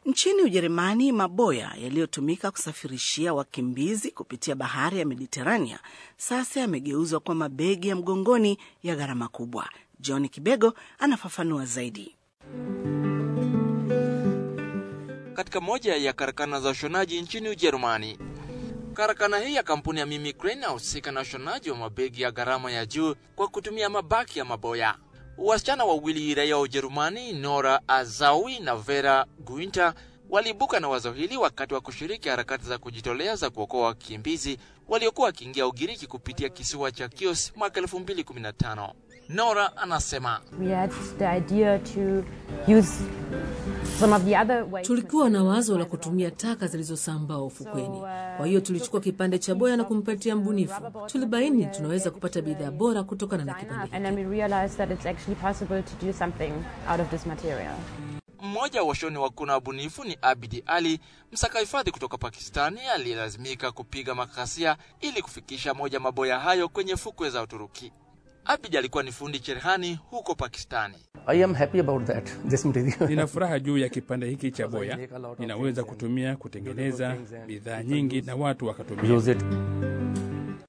Nchini Ujerumani, maboya yaliyotumika kusafirishia wakimbizi kupitia bahari ya Mediterania sasa yamegeuzwa kwa mabegi ya mgongoni ya gharama kubwa. John Kibego anafafanua zaidi. Katika moja ya karakana za ushonaji nchini Ujerumani, karakana hii ya kampuni ya Mimi Crane inahusika na ushonaji wa mabegi ya gharama ya juu kwa kutumia mabaki ya maboya. Wasichana wawili raia wa Ujerumani, Nora Azawi na Vera Guinter, waliibuka na wazo hili wakati wa kushiriki harakati za kujitolea za kuokoa wakimbizi waliokuwa wakiingia Ugiriki kupitia kisiwa cha Chios mwaka 2015. Nora anasema Tulikuwa na wazo la kutumia taka zilizosambaa ufukweni. Kwa hiyo tulichukua kipande cha boya na kumpatia mbunifu. Tulibaini tunaweza kupata bidhaa bora kutokana na kipande Mmoja wa washoni wakuu na wabunifu ni Abidi Ali, msaka hifadhi kutoka Pakistani aliyelazimika kupiga makasia ili kufikisha moja maboya hayo kwenye fukwe za Uturuki. Abidi alikuwa ni fundi cherehani huko Pakistani. I am happy about that. This material. Nina furaha juu ya kipande hiki cha boya, ninaweza kutumia kutengeneza bidhaa nyingi na watu wakatumia. Use it.